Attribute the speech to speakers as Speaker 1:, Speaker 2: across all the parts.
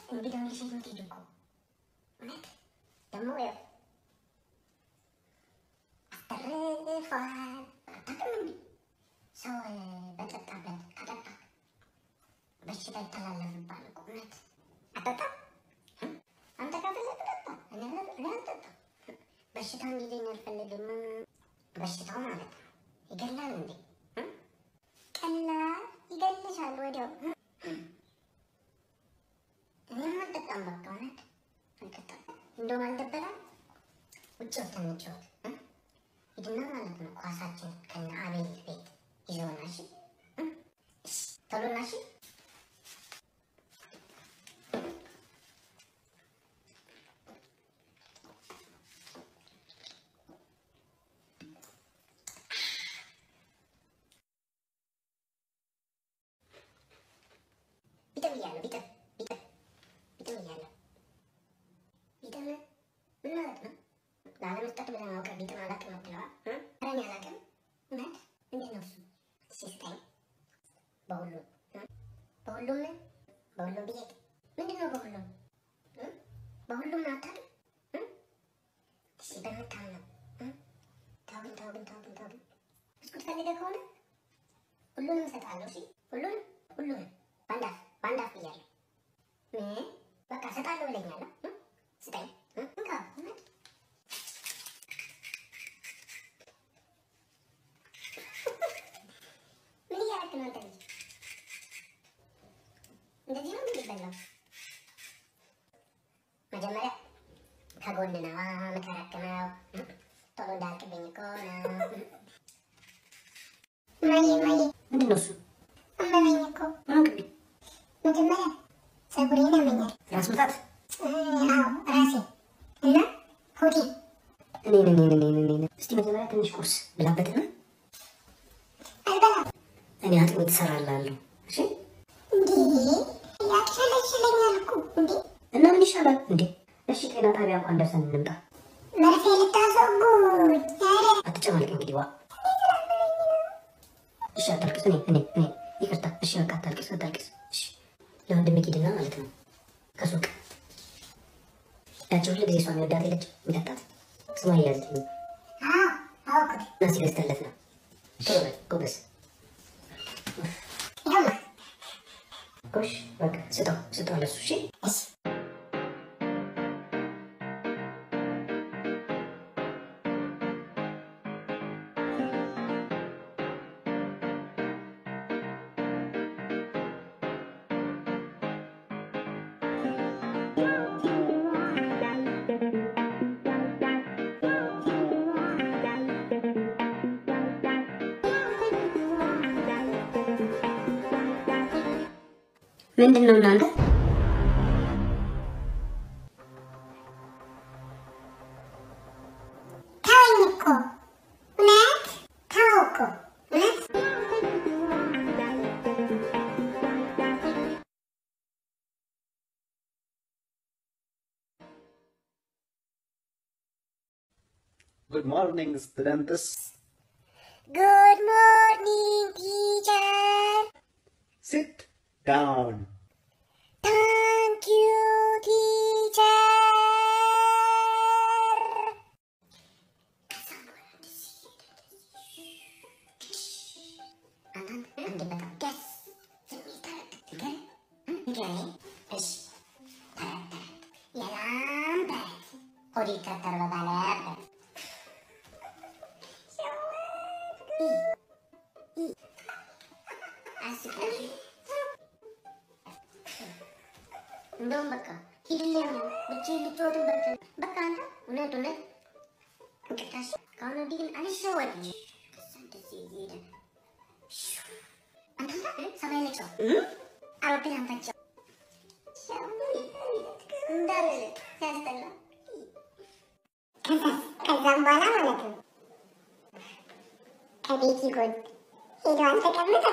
Speaker 1: እንግዲህ ልጅ የምትሄድ እኮ እውነት ደግሞ ያው አስተርፏል። አታውቅም እንዴ ሰው በጠጣበት ከጠጣ በሽታ ይተላለፍባል እኮ እውነት። አጠጣም አንተ ካፈለግ ጠጣ፣ እኔ አልጠጣም። በሽታው እንዲለኝ አልፈልግም። በሽታው ማለት ነው ይገላል እንዴ? ቀላል ይገልሻል ወዲያው። እኔም አልጠጣም፣ በቃ እውነት አልጠጣም። እንደውም አልደበላም። ውጭ ወተን እንጫወት ሂድና ማለት ነው ኳሳችን ከነ አቤል ቤት ይዘውና እሺ፣ ቶሎና እሺ። ቢጠብ እያለሁ ቢጠብ ቢጠብ ቢጠብ እያለሁ ቢጠብ ምን ማለት ነው? ላለመስጠት ብለህ አውቀህ ቢጠብ አላውቅም አትለዋል። ኧረ እኔ አላውቅም። እውነት እንዴት ነው እሱ? እስኪ ስጠኝ። በሁሉም በሁሉም ምን በሁሉም ብዬ ምንድን ነው በሁሉም በሁሉም ነው አታውቅም? እሺ በምታምነው ተው ግን ተው ግን ተው ግን ተው ግን ብስኩት ፈልገህ ከሆነ ሁሉንም እሰጥሃለሁ። እሺ ሁሉንም ሁሉንም በአንድ አፍ በአንድ አፍ ብያለሁ። ምን በቃ እሰጥሃለሁ ብለኛል። ስጠኝ እንካ እውነት ምን እያደረክ ነው አንተ ልጅ? እንደዚህ ነው የሚበላው? መጀመሪያ ከጎን ነው የምከረክመው። ቶሎ እንዳልቅብኝ እኮ ነው። ማዬ ማዬ፣
Speaker 2: ምንድን ነው እሱ?
Speaker 1: አመመኝ እኮ
Speaker 2: እንግዲህ
Speaker 1: መጀመሪያ ፀጉሬን ያመኛል።
Speaker 2: ራስ ምታት
Speaker 1: አዎ ራሴ እና ሆዴ
Speaker 2: እኔ እኔ እኔ እኔ እኔ እስቲ መጀመሪያ ትንሽ ቁርስ ብላበትና
Speaker 1: አልበላም።
Speaker 2: እኔ አጥሚት እሰራልሃለሁ። እሺ
Speaker 1: እንዴ ያቅለሽለኛል እኮ እንዴ
Speaker 2: እና ምን ይሻላል እንዴ? እሺ ጤና ጣቢያ እንኳን ደርሰን እንምጣ።
Speaker 1: መርፌ ልታስወጉኝ? ኧረ
Speaker 2: አትጨማልቅ እንግዲህ ዋ። እሺ አታልቅስ። እኔ እኔ እኔ ይቅርታ። እሺ በቃ አታልቅስ አታልቅስ። እሺ ለወንድሜ ሂድና ማለት ነው ከሱቅ ያቺ ሁሉ ጊዜ እሷን ወዳት ሄደች የሚጠጣት ስሟ እያዝልኝ
Speaker 1: አዎ አወኩት።
Speaker 2: እና ሲገዝተለት ነው። ቶሎ በል ጎበዝ።
Speaker 1: ይኸውማ
Speaker 2: ጎሽ በቃ ስጠው ስጠው ለሱ እሺ
Speaker 1: እሺ
Speaker 2: ምንድን ነው እናንተ?
Speaker 1: ተወኝ እኮ እውነት ተው እኮ እውነት
Speaker 3: Good morning, students.
Speaker 1: ጉድ ሞርኒንግ ቲቸር
Speaker 3: Sit down.
Speaker 1: ታንክ ዩ ቲቸር አንድ በጣም ደስ የሚል ተረት ንገረኝ ንገረኝ። እሺ ተረት ተረት የላም ተረት ሆድ ይተረተር በባለበት አስቀኝ እንደውም በቃ ሂድልኝ ብቻዬን ልጫወትበት። በቃ አንተ እውነት እውነት እንቅልታሽ ከአሁን ወዲህ ግን አልሸወድም። ከዛ እንደዚህ እየሄደ አንተ ሰማይ ላይ ሰው አውሮፕላን ፈቸው እንዳለ ሲያስጠላ። ከዛም በኋላ ማለት ነው ከቤቲ ጎን ሄደዋል ተቀምጠው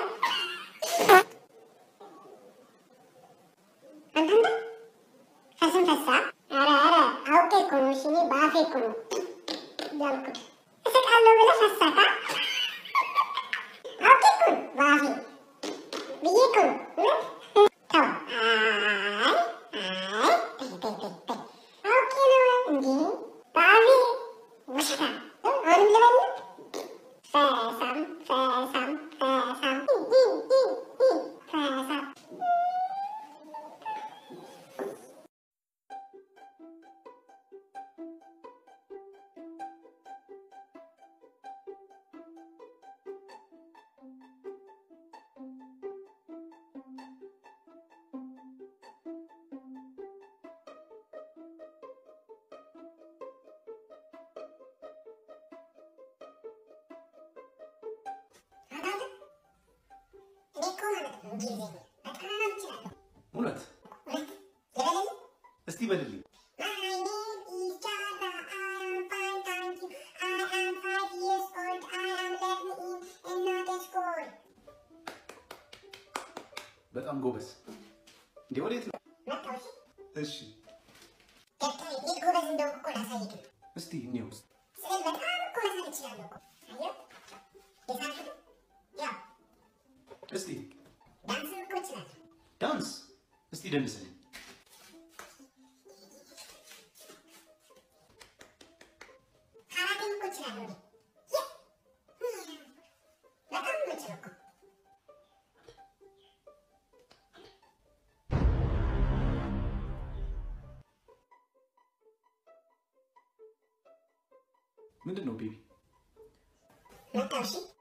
Speaker 1: አንተንተ ፈስን ፈሳ ኧረ ኧረ አውቄ እኮ ነው እሺ እኔ በአፌ እኮ ነው ያልኩት እስቃለሁ ብለህ ፈሳካ አውቄ እኮ ነው በአፌ ብዬ እኮ ነው እውነት ተው አይ አይ እንግሊዝኛ በጣም እችላለሁ።
Speaker 3: እውነት
Speaker 1: እውነት ልበልልህ?
Speaker 3: እስቲ በልልኝ።
Speaker 1: My name is Java. I am fine, thank you. I am five years old. I am learning in another school.
Speaker 3: በጣም ጎበዝ። እንዴ ወዴት ነው?
Speaker 1: መጣሁ። እሺ?
Speaker 3: እሺ
Speaker 1: ደብተሬ እንዴት ጎበዝ እንደሆንኩ እኮ ላሳይህ ነው።
Speaker 3: እስቲ እኔው ውስጥ
Speaker 1: ስዕል በጣም እኮ መሳል እችላለሁ እኮ። አየሁ? የሳልኩት ያው
Speaker 3: እስቲ
Speaker 1: ዳንስም እኮ እችላለሁ።
Speaker 3: ዳንስ እስቲ ደንስልኝ።
Speaker 1: ካራቴም እኮ እችላለሁ እኔ። የ- በጣም ነው የምችለው እኮ።
Speaker 3: ምንድን ነው ቤቢ?
Speaker 1: መጣሁ። እሺ?